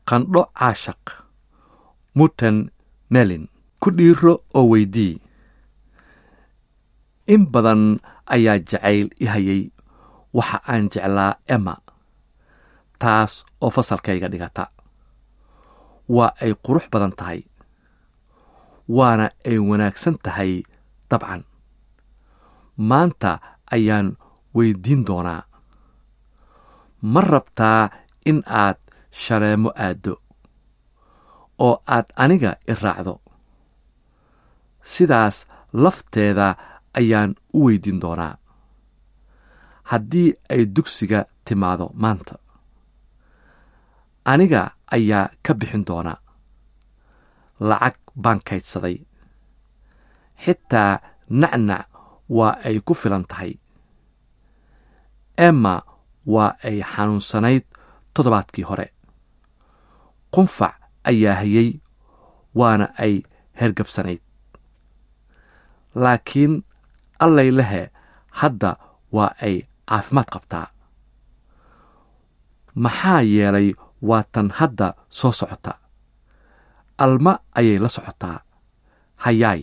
qandho caashaq muten melin ku dhiiro oo weydii in badan ayaa jacayl i hayay waxa aan jeclaa emma taas oo fasalkayga dhigata waa ay qurux badan tahay waana ay wanaagsan tahay dabcan maanta ayaan weydiin doonaa ma rabtaa in aad shaleemo aaddo oo aad aniga i raacdo sidaas lafteeda ayaan u weydiin doonaa haddii ay dugsiga timaado maanta aniga ayaa ka bixin doonaa lacag baan kaydsaday xitaa nacnac waa ay ku filan tahay emma waa ay xanuunsanayd toddobaadkii hore qunfac ayaa hayay waana ay hergabsanayd laakiin allay lehe hadda waa ay caafimaad qabtaa maxaa yeelay waa tan hadda soo socota alma ayay la socotaa hayaay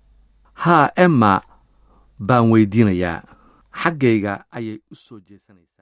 haa emma baan weydiinayaa xaggayga ayay u soo jeesanaysaa